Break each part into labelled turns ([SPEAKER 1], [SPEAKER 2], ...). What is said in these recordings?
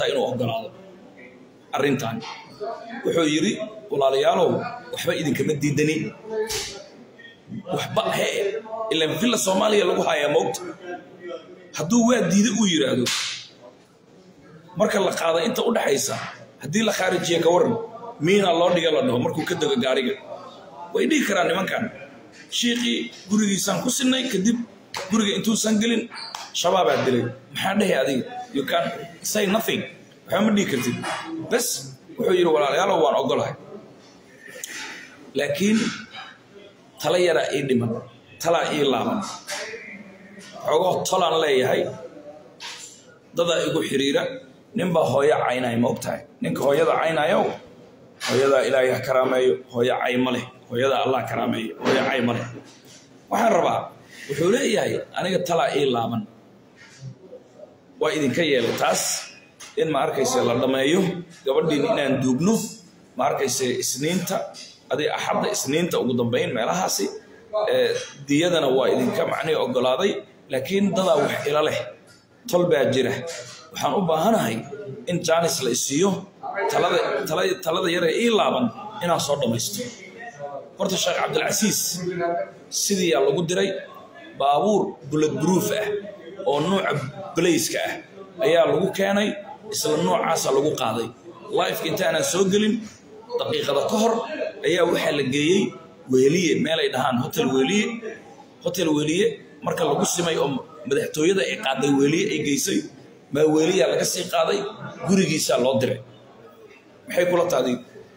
[SPEAKER 1] tahay inuu ogolaado arrintan wuxuu yidhi walaalayaalow waxba idinkama diidanin waxba hee ilaan villa soomaaliya lagu hayaa moogta hadduu waa diida uu yidhaahdo marka la qaada inta u dhaxaysa haddii la khaarijiya ka waran miina loo dhiga la dhaho markuu ka dego gaariga way dhihi karaan nimankan shiiqii gurigiisaan ku sinay kadib guriga intuusan gelin shabaabaa dilay maxaa dhehe adiga you can say nothing waxba ma dhihi kartid bes wuxuu yidhi walaalayaalow waan ogolahay laakiin tala yaraa ii dhiman talaa ii laaban xoogoo tolaan leeyahay dadaa igu xiriira ninbaa hooyo caynaya ma og tahay ninka hooyada caynayow hooyadaa ilaahay ha karaameeyo hooyo cay ma leh hooyadaa allah karaameeyo hooyo cay ma leh waxaan rabaa wuxuu leeyahay aniga talaa ii laaban waa idinka yeelay taas in ma arkayse la dhammeeyo gabadhiin inaan duugno ma arkayse isniinta adig axadda isniinta ugu dambayn meelahaasi diyadana waa idinka macnihi ogolaaday laakiin dadaa wax ila leh tol baa jira waxaan u baahanahay in jaanis la isiiyo talada yaree ii laaban inaan soo dhammaysto horta sheekh cabdilcasiis sidiiyaa lagu diray baabuur bulad buruuf ah oo nuuca balayska ah ayaa lagu keenay isla noocaasa lagu qaaday lifeka intaanaan soo gelin daqiiqada ka hor ayaa waxaa la geeyey weeliye meelay dhahaan hotel weeliye hotel weeliye marka lagu simay oo madaxtooyada ay qaaday weeliye ay geysay maa weeliyaa laga sii qaaday gurigiisaa loo diray maxay kula taadi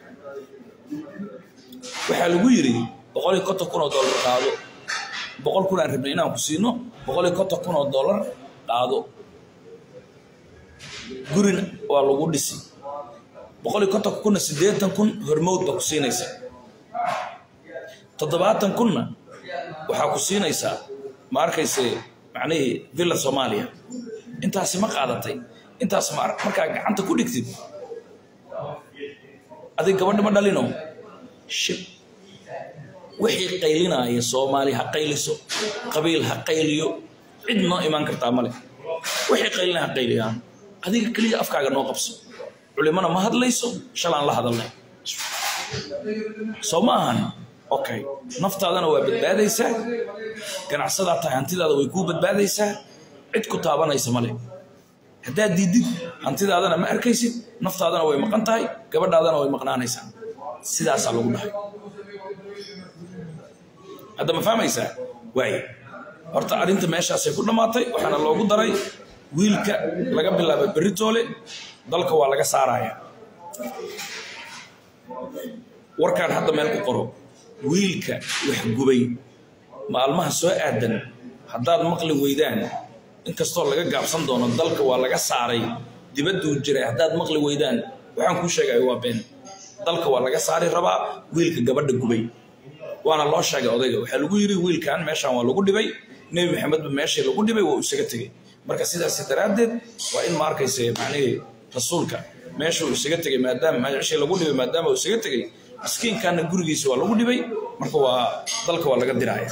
[SPEAKER 1] waxaa lagu yidhi boqol iyo konton kun oo dollar qaado boqol kun aan rabnay inaan ku siino boqol iyo konton kun oo dollar qaado gurina waa lagu dhisi boqol iyo kontonka kunna siddeetan kun hormowd baa ku siinaysa toddobaatan kunna waxaa ku siinaysaa ma arkayse macnihii villa soomaaliya intaasi ma qaadatay intaas ma markaa gacanta ku dhigtid adig gabadha ma dhalino shib wixii qaylinaya soomaali ha qayliso qabiil ha qayliyo cid noo imaan kartaa male wixii qaylinaya ha qayliyaan adiga keliya afkaaga noo qabso culimana ma hadlayso shalaan la hadalnay soo ma ahan okay naftaadana waa badbaadaysaa ganacsadaa tahay hantidaada way kuu badbaadaysaa cid ku taabanaysa male haddaad diidid hantidaadana ma arkaysid naftaadana way maqan tahay gabadhaadana way maqnaanaysaa sidaasaa lagu dhahay hadda ma fahmaysaa waay horta arrinta meeshaasay ku dhammaatay waxaana loogu daray wiilka laga bilaabay beritoole dalka waa laga saaraya warkaan hadda meel ku qoro wiilka wax gubay maalmaha soo aadan haddaad maqli weydaan inkastoo laga gaabsan doono dalka waa laga saaray dibadduu jiray haddaad maqli weydaan waxaan kuu sheegaya waa been dalka waa laga saari rabaa wiilka gabadha gubay waana loo sheegay odayga waxaa lagu yidhi wiilkan meeshaan waa lagu dhibay nebi maxamedba meeshii lagu dhibay waa isaga tegey marka sidaas daraaddeed waa in ma arkayse macnihii rasuulka meeshuu isaga tegey maadaama meeshii lagu dhibay maadaama uu isaga tegey miskiinkaana gurigiisa waa lagu dhibay marka waa dalka waa laga diraya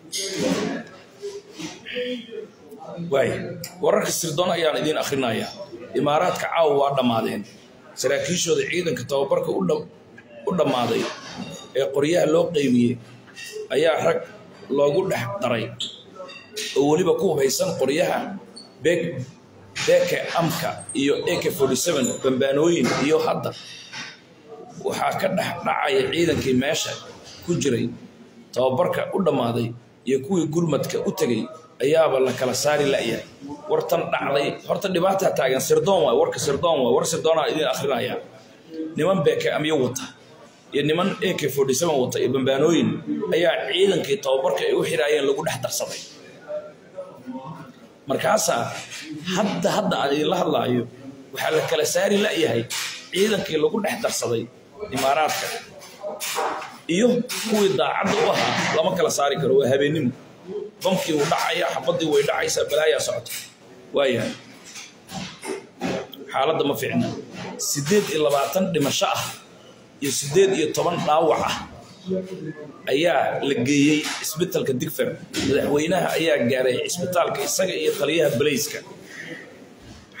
[SPEAKER 1] waay wararka sirdoon ayaan idiin akrinaya imaaraadka caawa waa dhammaadeen saraakiishooda ciidanka tababarka u dhammaaday ee qoryaha loo qeybiyey ayaa rag loogu dhex daray oo weliba ku hubaysan qoryaha beeke amka iyo ak bambaanooyin iyo hadda waxaa ka dhex dhacaya ciidankii meesha ku jiray tababarka u dhammaaday iyo kuwii gurmadka u tegey ayaaba la kala saari la'yahay wartan dhacday horta dhibaataa taagan sirdoon waay warka sirdoon waay war sirdoonaa idiin akrinaya niman beeke amyo wata iyo niman ak wata iyo bambaanooyin ayaa ciidankii tababarka ay u xiraayeen lagu dhex darsaday markaasaa hadda hadda aan idinla hadlaayo waxaa la kala saari la'yahay ciidankii lagu dhex darsaday imaaraadka iyo kuwii daacadda u ahaa lama kala saari karo waa habeennimo bamkii uu dhacaya xabaddii way dhacaysaa balaayaa socota waayahay xaaladda ma fiicna siddeed iyo labaatan dhimasho ah iyo siddeed iyo toban dhaawac ah ayaa la geeyey isbitalka digfer madaxweynaha ayaa gaaray cisbitaalka isaga iyo taliyaha balayska